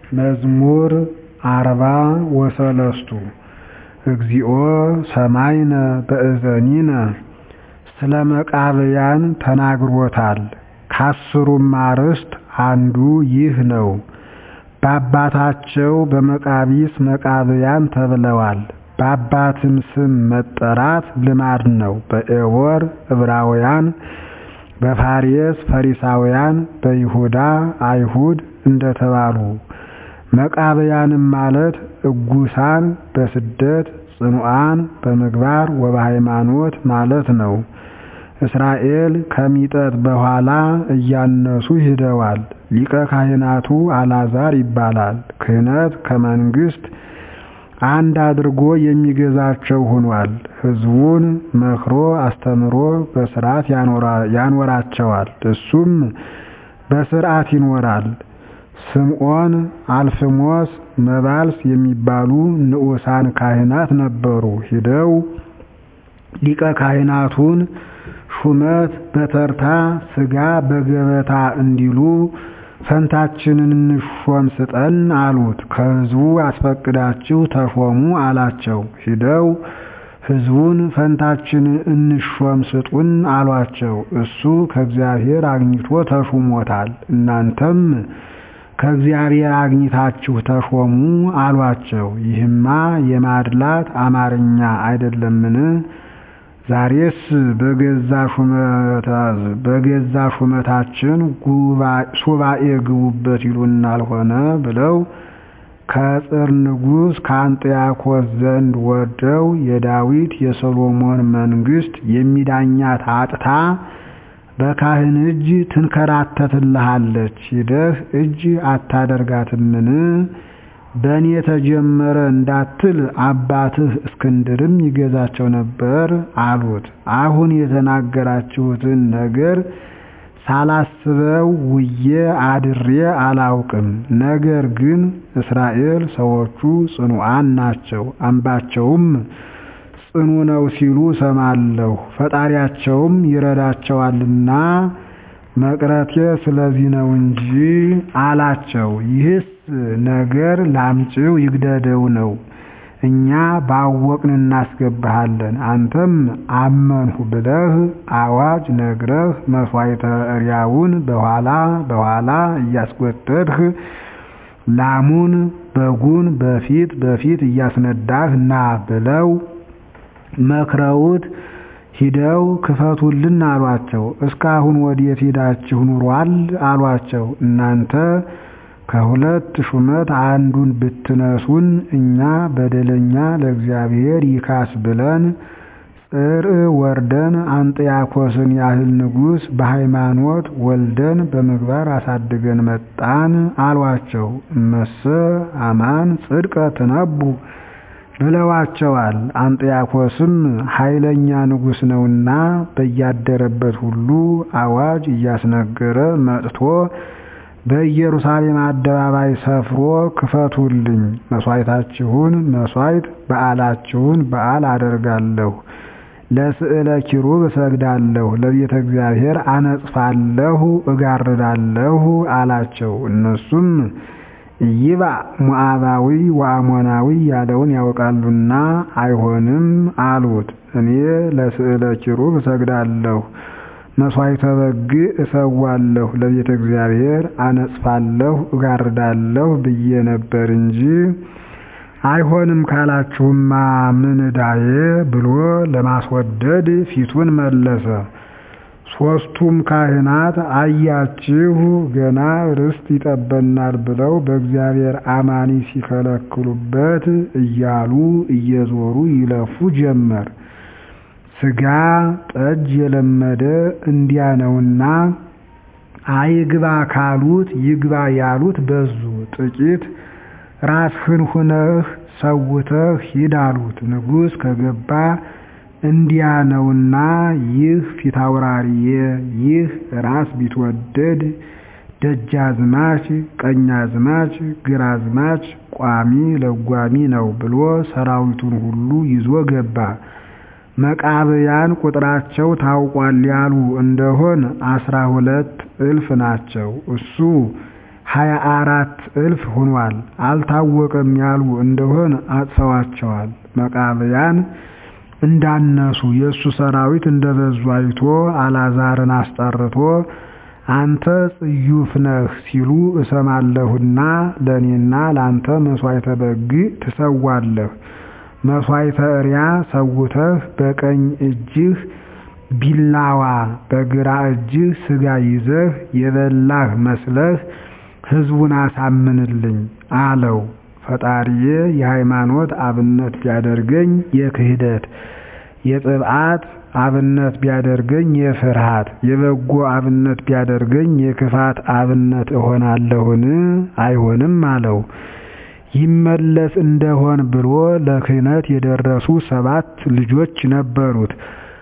መዝሙር አርባ ወሰለስቱ እግዚኦ ሰማይነ በእዘኒነ ስለ መቃብያን ተናግሮታል ከአስሩም አርዕስት አንዱ ይህ ነው። በአባታቸው በመቃቢስ መቃብያን ተብለዋል። በአባትም ስም መጠራት ልማድ ነው። በኤቦር ዕብራውያን፣ በፋሬስ ፈሪሳውያን፣ በይሁዳ አይሁድ እንደተባሉ መቃብያንም ማለት እጉሳን በስደት ጽኑዓን በምግባር ወበሃይማኖት ማለት ነው። እስራኤል ከሚጠት በኋላ እያነሱ ሂደዋል። ሊቀ ካህናቱ አልዓዛር ይባላል። ክህነት ከመንግሥት አንድ አድርጎ የሚገዛቸው ሆኗል። ሕዝቡን መክሮ አስተምሮ በሥርዓት ያኖራቸዋል። እሱም በሥርዓት ይኖራል። ስምዖን፣ አልፍሞስ፣ መባልስ የሚባሉ ንዑሳን ካህናት ነበሩ። ሂደው ሊቀ ካህናቱን ሹመት በተርታ ሥጋ በገበታ እንዲሉ ፈንታችንን እንሾም ስጠን አሉት። ከሕዝቡ አስፈቅዳችሁ ተሾሙ አላቸው። ሂደው ሕዝቡን ፈንታችንን እንሾም ስጡን አሏቸው። እሱ ከእግዚአብሔር አግኝቶ ተሹሞታል። እናንተም ከእግዚአብሔር አግኝታችሁ ተሾሙ አሏቸው። ይህማ የማድላት አማርኛ አይደለምን? ዛሬስ በገዛ ሹመታችን ሱባኤ ግቡበት ይሉናል ሆነ ብለው ከጽር ንጉሥ ከአንጥያኮስ ዘንድ ወርደው የዳዊት የሰሎሞን መንግሥት የሚዳኛት አጥታ በካህን እጅ ትንከራተትልሃለች፣ ሂደህ እጅ አታደርጋትምን? በእኔ ተጀመረ እንዳትል አባትህ እስክንድርም ይገዛቸው ነበር አሉት። አሁን የተናገራችሁትን ነገር ሳላስበው ውዬ አድሬ አላውቅም። ነገር ግን እስራኤል ሰዎቹ ጽኑዓን ናቸው፣ አምባቸውም ጽኑ ነው ሲሉ ሰማለሁ። ፈጣሪያቸውም ይረዳቸዋልና መቅረቴ ስለዚህ ነው እንጂ አላቸው። ይህስ ነገር ላምጪው ይግደደው ነው። እኛ ባወቅን እናስገባሃለን። አንተም አመንሁ ብለህ አዋጅ ነግረህ መሥዋዕተ እሪያውን በኋላ በኋላ እያስጎተትህ ላሙን በጉን በፊት በፊት እያስነዳህ ና ብለው መክረውት ሂደው ክፈቱልን አሏቸው። እስካሁን ወዴት ሄዳችሁ ኑሯል አሏቸው። እናንተ ከሁለት ሹመት አንዱን ብትነሱን እኛ በደለኛ ለእግዚአብሔር ይካስ ብለን ጽር ወርደን አንጥያኮስን ያህል ንጉሥ በሃይማኖት ወልደን በምግባር አሳድገን መጣን አሏቸው። እመሰ አማን ጽድቀ ትነቡ ብለዋቸዋል። አንጥያኮስም ኃይለኛ ንጉሥ ነውና በያደረበት ሁሉ አዋጅ እያስነገረ መጥቶ በኢየሩሳሌም አደባባይ ሰፍሮ ክፈቱልኝ፣ መሥዋዕታችሁን መሥዋዕት በዓላችሁን በዓል አደርጋለሁ፣ ለስዕለ ኪሩብ እሰግዳለሁ፣ ለቤተ እግዚአብሔር አነጽፋለሁ፣ እጋርዳለሁ አላቸው። እነሱም ይባ ሞዓባዊ ወአሞናዊ ያለውን ያውቃሉና አይሆንም አሉት። እኔ ለስዕለ ኪሩብ እሰግዳለሁ መሥዋዕተ በግ እሰዋለሁ ለቤተ እግዚአብሔር አነጽፋለሁ እጋርዳለሁ ብዬ ነበር እንጂ አይሆንም ካላችሁማ ምን ዕዳዬ ብሎ ለማስወደድ ፊቱን መለሰ። ሦስቱም ካህናት አያችሁ ገና ርስት ይጠበናል ብለው በእግዚአብሔር አማኒ ሲከለክሉበት እያሉ እየዞሩ ይለፉ ጀመር። ሥጋ ጠጅ የለመደ እንዲያ ነውና አይግባ ካሉት ይግባ ያሉት በዙ። ጥቂት ራስህን ሁነህ ሰውተህ ሂድ አሉት። ንጉሥ ከገባ እንዲያ ነውና ይህ ፊታውራሪዬ፣ ይህ ራስ ቢትወደድ ደጃዝማች፣ ቀኛዝማች፣ ግራዝማች፣ ቋሚ ለጓሚ ነው ብሎ ሰራዊቱን ሁሉ ይዞ ገባ። መቃብያን ቁጥራቸው ታውቋል ያሉ እንደሆን አስራ ሁለት እልፍ ናቸው። እሱ ሀያ አራት እልፍ ሆኗል። አልታወቀም ያሉ እንደሆን አጥፈዋቸዋል። መቃብያን እንዳነሱ የእሱ ሰራዊት እንደበዙ አይቶ አልዓዛርን አስጠርቶ አንተ ጽዩፍ ነህ ሲሉ እሰማለሁና ለእኔና ለአንተ መሥዋዕተ በግ ትሰዋለህ። መሥዋዕተ እሪያ ሰውተህ በቀኝ እጅህ ቢላዋ በግራ እጅህ ሥጋ ይዘህ የበላህ መስለህ ሕዝቡን አሳምንልኝ አለው። ፈጣሪዬ የሃይማኖት አብነት ቢያደርገኝ የክህደት የጥብዓት አብነት ቢያደርገኝ የፍርሃት የበጎ አብነት ቢያደርገኝ የክፋት አብነት እሆናለሁን? አይሆንም አለው። ይመለስ እንደሆን ብሎ ለክህነት የደረሱ ሰባት ልጆች ነበሩት።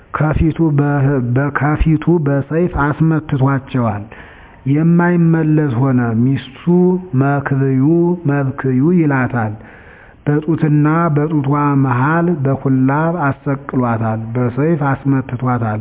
ከፊቱ በሰይፍ አስመትቷቸዋል። የማይመለስ ሆነ። ሚስቱ መክብዩ መብክዩ ይላታል። በጡትና በጡቷ መሃል በኩላብ አሰቅሏታል። በሰይፍ አስመትቷታል።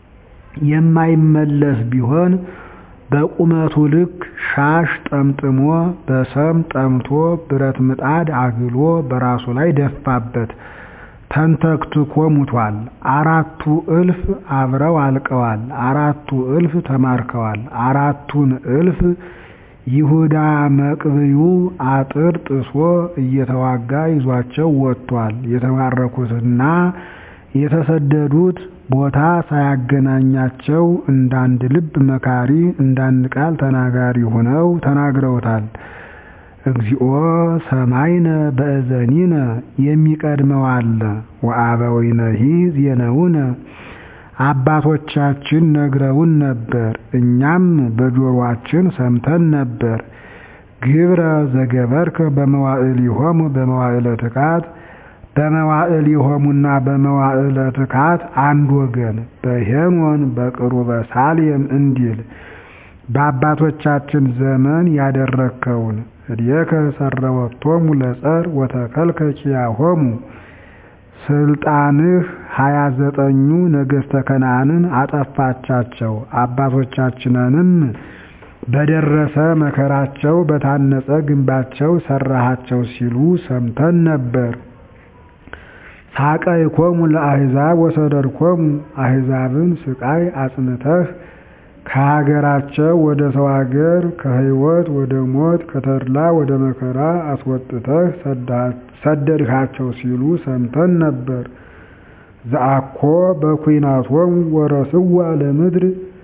የማይመለስ ቢሆን በቁመቱ ልክ ሻሽ ጠምጥሞ በሰም ጠምቶ ብረት ምጣድ አግሎ በራሱ ላይ ደፋበት። ተንተክትኮ ሙቷል። አራቱ እልፍ አብረው አልቀዋል። አራቱ እልፍ ተማርከዋል። አራቱን እልፍ ይሁዳ መቅብዩ አጥር ጥሶ እየተዋጋ ይዟቸው ወጥቷል። የተማረኩትና የተሰደዱት ቦታ ሳያገናኛቸው እንዳንድ ልብ መካሪ እንዳንድ ቃል ተናጋሪ ሆነው ተናግረውታል። እግዚኦ ሰማይነ በእዘኒነ የሚቀድመው አለ ወአበዊነሂ ዜነውነ አባቶቻችን ነግረውን ነበር፣ እኛም በጆሮአችን ሰምተን ነበር። ግብረ ዘገበርከ በመዋዕሊሆሙ በመዋዕለ ትካት በመዋዕሊሆሙና በመዋዕለ ትካት አንድ ወገን በሄኖን በቅሩበ ሳሌም እንዲል በአባቶቻችን ዘመን ያደረግከውን እድየከ ሰረወቶሙ ለጸር ወተከልከ ኪያሆሙ ስልጣንህ ሀያ ዘጠኙ ነገሥተ ከነዓንን አጠፋቻቸው። አባቶቻችንንም በደረሰ መከራቸው በታነጸ ግንባቸው ሰራሃቸው ሲሉ ሰምተን ነበር። ሳቀይኮሙ ለአሕዛብ ወሰደድኮሙ አሕዛብን ስቃይ አጽንተህ ከሀገራቸው ወደ ሰው ሀገር ከሕይወት ወደ ሞት ከተድላ ወደ መከራ አስወጥተህ ሰደድካቸው ሲሉ ሰምተን ነበር። ዘአኮ በኩናቶሙ ወረስዋ ለምድር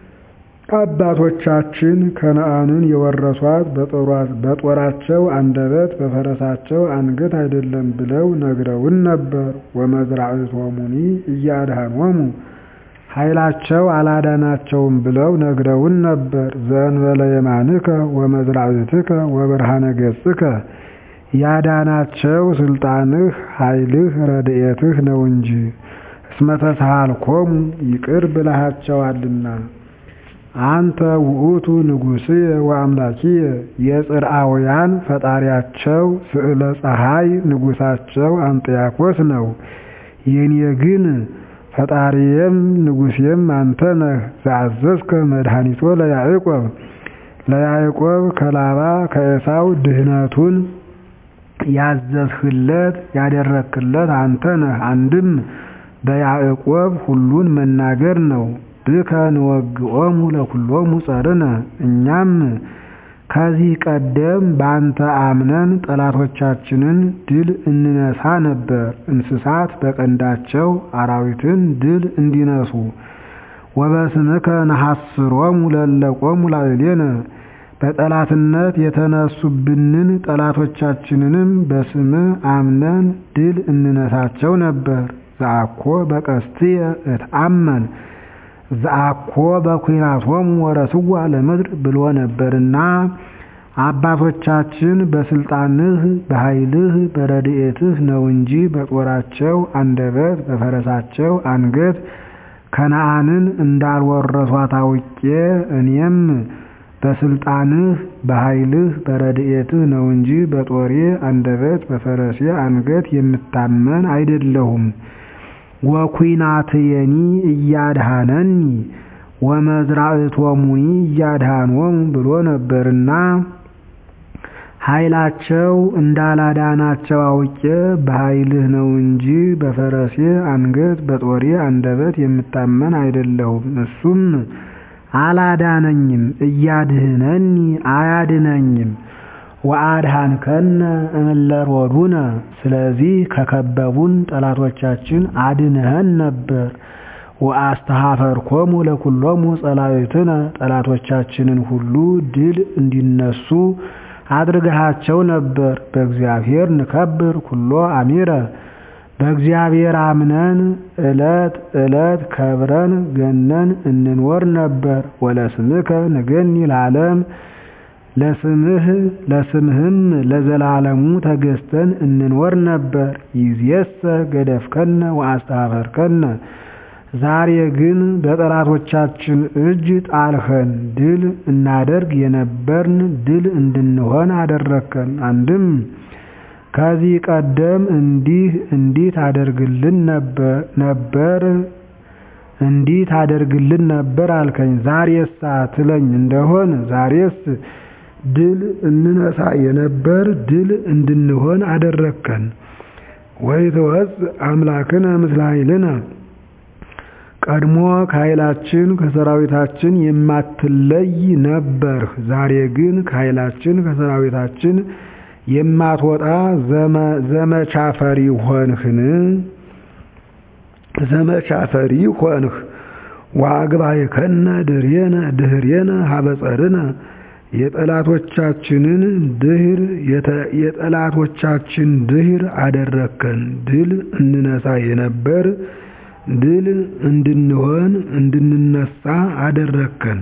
አባቶቻችን ከነዓንን የወረሷት በጦራቸው አንደበት በፈረሳቸው አንገት አይደለም ብለው ነግረውን ነበር። ወመዝራዕቶሙኒ እያድኃኖሙ ኃይላቸው አላዳናቸውም ብለው ነግረውን ነበር። ዘእንበለ የማንከ ወመዝራዕትከ ወብርሃነ ገጽከ ያዳናቸው ስልጣንህ ኃይልህ ረድኤትህ ነው እንጂ እስመ ተሳሃልኮሙ ይቅር ብለሃቸዋልና። አንተ ውእቱ ንጉሥየ ወአምላኪየ የጽርአውያን ፈጣሪያቸው ስዕለ ፀሐይ ንጉሳቸው አንጥያኮስ ነው። የኔ ግን ፈጣሪየም ንጉሴም አንተ ነህ። ዘአዘዝከ መድኃኒቶ ለያዕቆብ ለያዕቆብ ከላባ ከኤሳው ድህነቱን ያዘዝህለት ያደረክለት አንተ ነህ። አንድም በያዕቆብ ሁሉን መናገር ነው። ብከ ንወግኦሙ ለኩሎሙ ጸርነ እኛም ከዚህ ቀደም በአንተ አምነን ጠላቶቻችንን ድል እንነሳ ነበር። እንስሳት በቀንዳቸው አራዊትን ድል እንዲነሱ ወበስምከ ነሐስሮሙ ለለቆሙ ላዕሌነ በጠላትነት የተነሱብንን ጠላቶቻችንንም በስምህ አምነን ድል እንነሳቸው ነበር። ዘአኮ በቀስትየ እትአመን ዘአኮ በኩናቶሙ ወረስዋ ለምድር ብሎ ነበርና አባቶቻችን በስልጣንህ በኃይልህ በረድኤትህ ነው እንጂ በጦራቸው አንደበት በፈረሳቸው አንገት ከነዓንን እንዳልወረሷት አውቄ እኔም በስልጣንህ በኃይልህ በረድኤትህ ነው እንጂ በጦሬ አንደበት በፈረሴ አንገት የምታመን አይደለሁም። ወኩናትየኒ እያድሃነኒ ወመዝራዕቶሙኒ እያድሃኖሙ ብሎ ነበርና ኃይላቸው እንዳላዳናቸው አውቄ በኃይልህ ነው እንጂ በፈረሴ አንገት በጦሬ አንደበት የምታመን አይደለሁም። እሱም አላዳነኝም፣ እያድህነኒ አያድነኝም። ወአድኃንከነ እምእለ ሮዱነ ስለዚህ ከከበቡን ጠላቶቻችን አድነኸን ነበር። ወአስተኀፈርኮሙ ለኵሎሙ ጸላእትነ ጠላቶቻችንን ሁሉ ድል እንዲነሱ አድርገሃቸው ነበር። በእግዚአብሔር ንከብር ኩሎ አሚረ በእግዚአብሔር አምነን ዕለት ዕለት ከብረን ገነን እንኖር ነበር። ወለስምከ ንገኒ ለዓለም ለስምህ ለስምህም ለዘላለሙ ተገዝተን እንኖር ነበር። ይእዜሰ ገደፍከነ ወአስተኀፈርከነ ዛሬ ግን በጠላቶቻችን እጅ ጣልኸን፣ ድል እናደርግ የነበርን ድል እንድንሆን አደረግከን። አንድም ከዚህ ቀደም እንዲህ እንዲህ ታደርግልን ነበር እንዲህ ታደርግልን ነበር አልከኝ። ዛሬሳ ትለኝ እንደሆን ዛሬስ ድል እንነሳ የነበር ድል እንድንሆን አደረግከን። ወይትወፅእ አምላክነ ምስለ ኃይልነ ቀድሞ ከኃይላችን ከሰራዊታችን የማትለይ ነበርህ። ዛሬ ግን ከኃይላችን ከሰራዊታችን የማትወጣ ዘመቻ ፈሪ ሆንህን? ዘመቻ ፈሪ ሆንህ። ወአግባእከነ ድኅሬነ ድኅሬነ ሀበ ጸርነ የጠላቶቻችንን ድህር የጠላቶቻችን ድህር አደረግከን። ድል እንነሳ የነበር ድል እንድንሆን እንድንነሳ አደረግከን።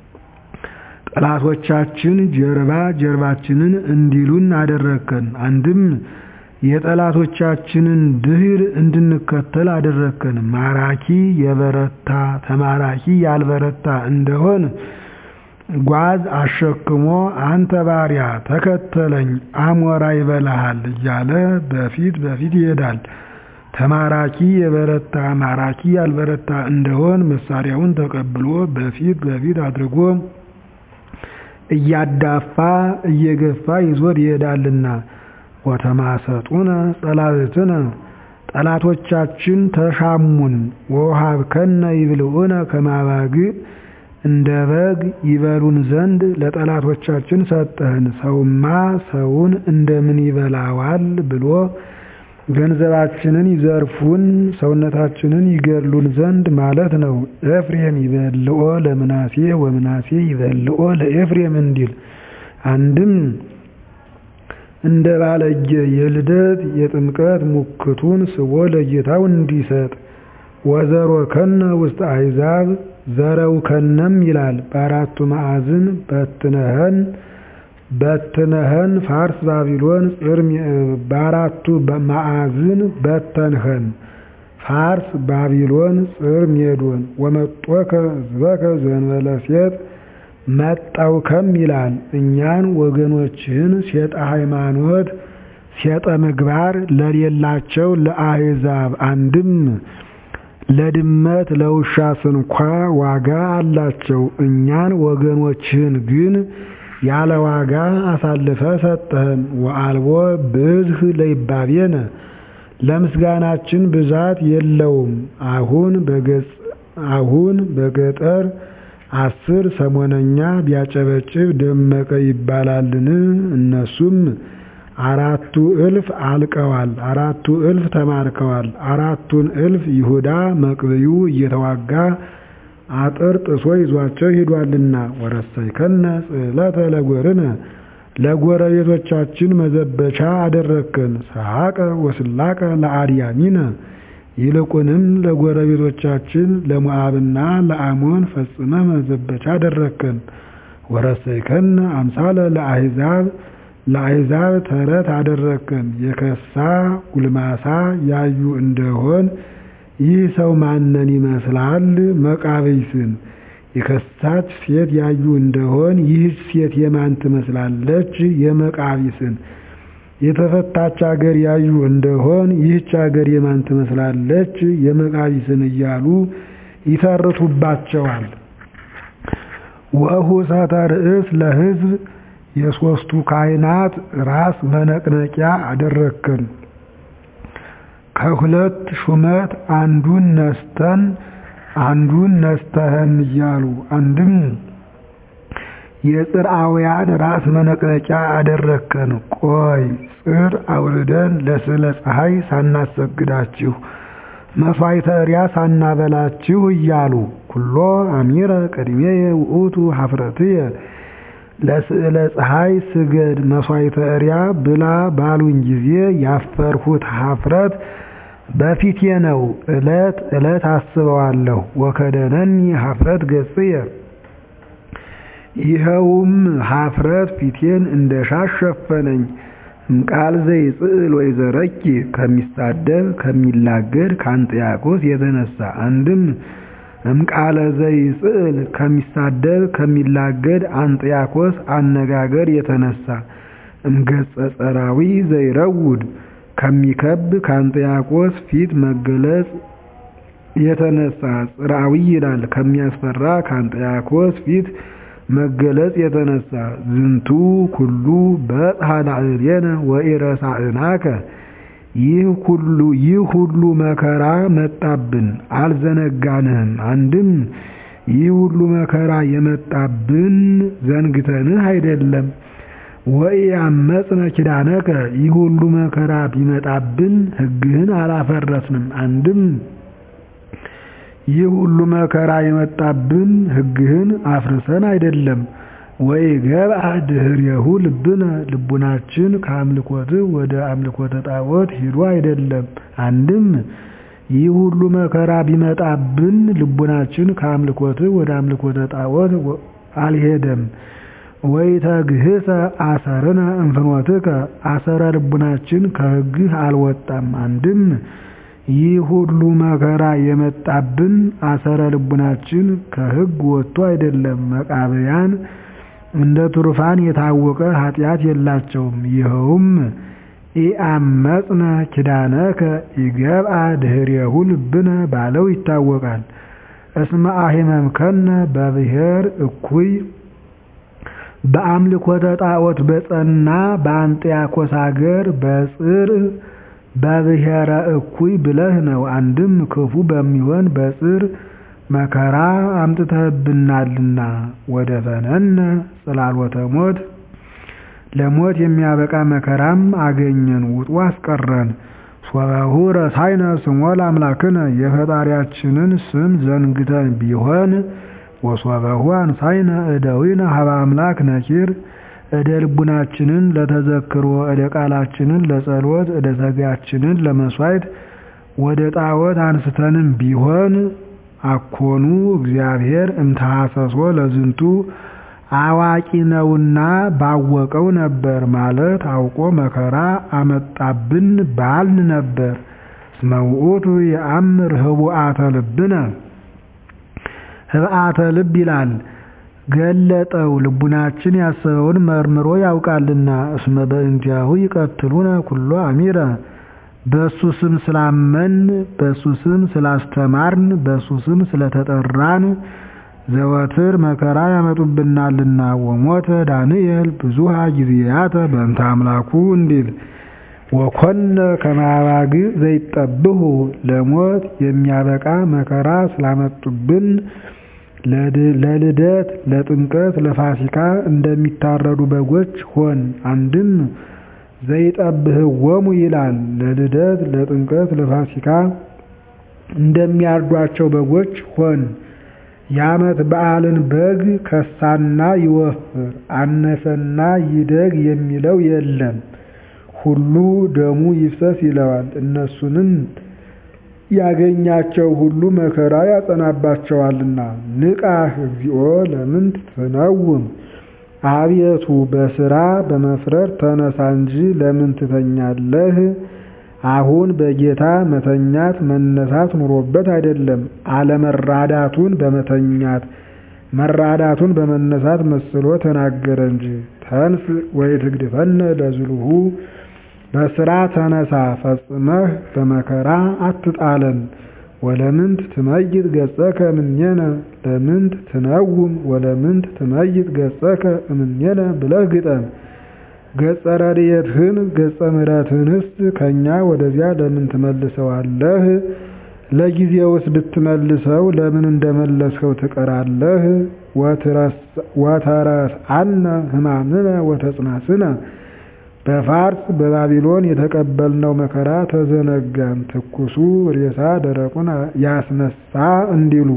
ጠላቶቻችን ጀርባ ጀርባችንን እንዲሉን አደረግከን። አንድም የጠላቶቻችንን ድህር እንድንከተል አደረግከን። ማራኪ የበረታ ተማራኪ ያልበረታ እንደሆን ጓዝ አሸክሞ አንተ ባሪያ ተከተለኝ አሞራ ይበላሃል እያለ በፊት በፊት ይሄዳል። ተማራኪ የበረታ ማራኪ ያልበረታ እንደሆን መሳሪያውን ተቀብሎ በፊት በፊት አድርጎ እያዳፋ እየገፋ ይዞት ይሄዳልና። ወተማሰጡነ ጸላእትነ ጠላቶቻችን ተሻሙን። ወውሃብከነ ይብልዑነ ከመ አባግዕ እንደ በግ ይበሉን ዘንድ ለጠላቶቻችን ሰጠህን። ሰውማ ሰውን እንደምን ይበላዋል ብሎ ገንዘባችንን ይዘርፉን ሰውነታችንን ይገድሉን ዘንድ ማለት ነው። ኤፍሬም ይበልኦ ለምናሴ ወምናሴ ይበልኦ ለኤፍሬም እንዲል አንድም እንደ ባለጌ የልደት የጥምቀት ሙክቱን ስቦ ለጌታው እንዲሰጥ ወዘሮ ከነ ውስጥ አሕዛብ ዘረው ከነም ይላል በአራቱ ማዕዝን በትነህን በትነህን ፋርስ ባቢሎን ጽርም በአራቱ ማዕዝን በተንኸን ፋርስ ባቢሎን ጽር ሜዶን ወመጦከ ሕዝበከ ዘእንበለ ሴት መጣውከም ይላል እኛን ወገኖችህን ሴጠ ሃይማኖት ሴጠ ምግባር ለሌላቸው ለአሕዛብ አንድም ለድመት ለውሻ ስንኳ ዋጋ አላቸው። እኛን ወገኖችህን ግን ያለ ዋጋ አሳልፈ ሰጠህን። ወአልቦ ብዝህ ለይባቤነ ለምስጋናችን ብዛት የለውም። አሁን በገጽ አሁን በገጠር አስር ሰሞነኛ ቢያጨበጭብ ደመቀ ይባላልን? እነሱም አራቱ እልፍ አልቀዋል፣ አራቱ እልፍ ተማርከዋል። አራቱን እልፍ ይሁዳ መቅብዩ እየተዋጋ አጥር ጥሶ ይዟቸው ሂዷልና። ወረሰይከነ ጽሕለተ ለጎርነ ለጎረቤቶቻችን መዘበቻ አደረግከን። ሰሐቀ ወስላቀ ለአድያሚነ ይልቁንም ለጎረቤቶቻችን ለሞዓብና ለአሞን ፈጽመ መዘበቻ አደረግከን። ወረሰይከነ አምሳለ ለአሕዛብ ለአሕዛብ ተረት አደረግከን። የከሳ ጉልማሳ ያዩ እንደሆን ይህ ሰው ማንን ይመስላል? መቃብይስን የከሳች ሴት ያዩ እንደሆን ይህች ሴት የማን ትመስላለች? የመቃቢስን የተፈታች አገር ያዩ እንደሆን ይህች አገር የማን ትመስላለች? የመቃቢስን እያሉ ይተርቱባቸዋል። ወእሁሰተ ርእስ ለሕዝብ የሦስቱ ካህናት ራስ መነቅነቂያ አደረግከን። ከሁለት ሹመት አንዱን ነስተን አንዱን ነስተህን እያሉ አንድም የጽርአውያን ራስ መነቅነቂያ አደረግከን። ቆይ ጽር አውርደን ለስዕለ ፀሐይ ሳናሰግዳችሁ መሥዋዕተ እርያ ሳናበላችሁ እያሉ ኩሎ አሚረ ቅድሜየ ውእቱ ኀፍረትየ ለስዕለ ፀሐይ ስገድ መሥዋዕተ እርያ ብላ ባሉኝ ጊዜ ያፈርሁት ኀፍረት በፊቴ ነው። ዕለት ዕለት አስበዋለሁ። ወከደነኒ ኀፍረት ገጽየ ይኸውም ኀፍረት ፊቴን እንደ ሻሽ ሸፈነኝ። እምቃል ዘይጽእል ወይዘረኪ ከሚሳደብ ከሚላገድ ከአንጥያቆስ የተነሳ አንድም እምቃለ ዘይጽእል ከሚሳደብ ከሚላገድ አንጥያኮስ አነጋገር የተነሳ እምገጸ ጸራዊ ዘይረውድ ከሚከብ ከአንጥያቆስ ፊት መገለጽ የተነሳ ጽራዊ ይላል ከሚያስፈራ ከአንጥያኮስ ፊት መገለጽ የተነሳ ዝንቱ ኩሉ በጽሐ ላዕሌነ ወኢረሳእናከ ይህ ሁሉ ይህ ሁሉ መከራ መጣብን አልዘነጋንህም። አንድም ይህ ሁሉ መከራ የመጣብን ዘንግተንህ አይደለም። ወኢያመጽነ ኪዳነከ ይህ ሁሉ መከራ ቢመጣብን ሕግህን አላፈረስንም። አንድም ይህ ሁሉ መከራ የመጣብን ሕግህን አፍርሰን አይደለም። ወይ ገብአ ድኅሬሁ ልብነ ልቡናችን ከአምልኮትህ ወደ አምልኮተ ጣዖት ሂዶ አይደለም። አንድም ይህ ሁሉ መከራ ቢመጣብን ልቡናችን ከአምልኮትህ ወደ አምልኮተ ጣዖት አልሄደም። ወይ ተግህሰ አሰርነ እንፍኖትከ አሰረ ልቡናችን ከሕግህ አልወጣም። አንድም ይህ ሁሉ መከራ የመጣብን አሰረ ልቡናችን ከሕግ ወጥቶ አይደለም። መቃብያን እንደ ቱርፋን የታወቀ ኃጢአት የላቸውም። ይኸውም ኢአመጽነ ኪዳነከ ኢገብአ ድኅሬሁ ልብነ ባለው ይታወቃል። እስመ አሂመምከነ በብሔር እኩይ በአምልኮተ ጣዖት በጸና በአንጥያኮስ አገር በጽር በብሔረ እኩይ ብለህ ነው። አንድም ክፉ በሚሆን በጽር መከራ አምጥተህብናልና ወደ ፈነነ ጽላሎተ ሞት ለሞት የሚያበቃ መከራም አገኘን ውጡ አስቀረን። ሶበሁ ረሳይነ ስሞ ለአምላክነ የፈጣሪያችንን ስም ዘንግተን ቢሆን ወሶበሁ አንሳይነ እደዊነ ሀበ አምላክ ነኪር እደ ልቡናችንን ለተዘክሮ እደ ቃላችንን ለጸሎት እደ ሥጋችንን ለመሥዋዕት ወደ ጣዖት አንስተንም ቢሆን አኮኑ እግዚአብሔር እምተሐሰሶ ለዝንቱ አዋቂ ነውና ባወቀው ነበር ማለት አውቆ መከራ አመጣብን ባልን ነበር። እስመ ውእቱ የአምር ህቡአተ ልብነ ህብአተ ልብ ይላል ገለጠው ልቡናችን ያሰበውን መርምሮ ያውቃልና። እስመ በእንቲአሁ ይቀትሉነ ኩሎ አሚረ በሱ ስም ስላመን በሱ ስም ስላስተማርን በሱ ስም ስለተጠራን ዘወትር መከራ ያመጡብናልና። ወሞተ ዳንኤል ብዙሃ ጊዜያተ በእንተ አምላኩ እንዲል ወኮነ ከማባግ ዘይጠብሁ ለሞት የሚያበቃ መከራ ስላመጡብን ለልደት ለጥምቀት ለፋሲካ እንደሚታረዱ በጎች ሆን። አንድም ዘይጠብህወሙ ይላል ለልደት ለጥምቀት ለፋሲካ እንደሚያርዷቸው በጎች ሆን። የዓመት በዓልን በግ ከሳና ይወፍር አነሰና ይደግ የሚለው የለም። ሁሉ ደሙ ይፍሰስ ይለዋል። እነሱንም ያገኛቸው ሁሉ መከራ ያጸናባቸዋልና። ንቃህ እግዚኦ ለምንት ትነውም አቤቱ በስራ በመፍረር ተነሳ እንጂ ለምን ትተኛለህ? አሁን በጌታ መተኛት መነሳት ኑሮበት አይደለም፣ አለመራዳቱን በመተኛት መራዳቱን በመነሳት መስሎ ተናገረ እንጂ። ተንስ ወይ ትግድፈነ ለዝሉሁ በስራ ተነሳ ፈጽመህ በመከራ አትጣለን። ወለምንት ትመይጥ ገጸከ እምኔነ ለምንት ትነውም ወለምንት ትመይጥ ገጸከ እምኔነ ብለህ ግጠም። ገጸ ረድኤትህን ገጸ ምሕረትህንስ ከእኛ ወደዚያ ለምን ትመልሰዋለህ? ለጊዜውስ ብትመልሰው ለምን እንደመለስኸው ትቀራለህ? ወተረስአነ ሕማምነ ወተጽናስነ በፋርስ በባቢሎን የተቀበልነው መከራ ተዘነጋን ትኩሱ ሬሳ ደረቁን ያስነሳ እንዲሉ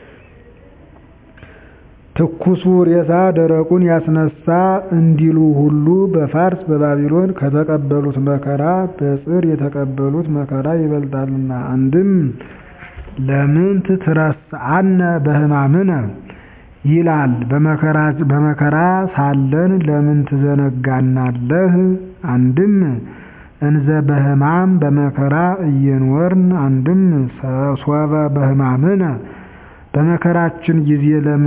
ትኩሱ ሬሳ ደረቁን ያስነሳ እንዲሉ ሁሉ በፋርስ በባቢሎን ከተቀበሉት መከራ በጽር የተቀበሉት መከራ ይበልጣልና። አንድም ለምንት ትረስአነ በሕማምነ ይላል በመከራ ሳለን ለምን ትዘነጋናለህ? አንድም እንዘ በሕማም በመከራ እየኖርን አንድም ሶበ በሕማምነ በመከራችን ጊዜ ለምን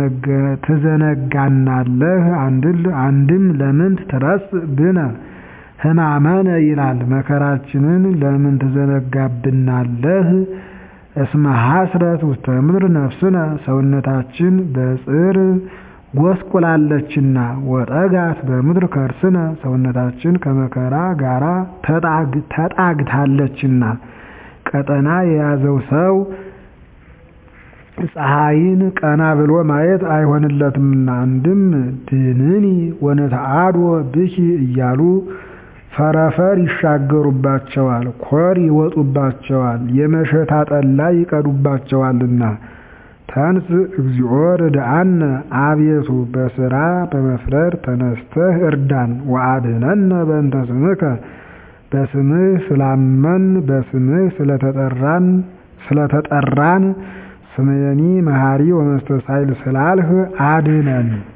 ትዘነጋናለህ? አንድም ለምን ትረስ ብነ ሕማመነ ይላል መከራችንን ለምን ትዘነጋብናለህ? እስመ ሐስረት ውስተ ምድር ነፍስነ ሰውነታችን በጽር ጎስቁላለችና ወጠጋት በምድር ከርስነ ሰውነታችን ከመከራ ጋራ ተጣግታለችና ቀጠና የያዘው ሰው ፀሐይን ቀና ብሎ ማየት አይሆንለትምና። አንድም ድንኒ ወነተአድወ ብኪ እያሉ ፈረፈር ይሻገሩባቸዋል፣ ኮር ይወጡባቸዋል፣ የመሸታ ጠላ ይቀዱባቸዋልና። ተንስ እግዚኦ ርድአነ አቤቱ በስራ በመፍረድ ተነስተህ እርዳን። ወአድኅነነ በእንተ ስምከ በስምህ ስላመን በስምህ ስለተጠራን ስለተጠራን ስምየኒ መሐሪ ወመስተሳይል ስላልህ አድነን።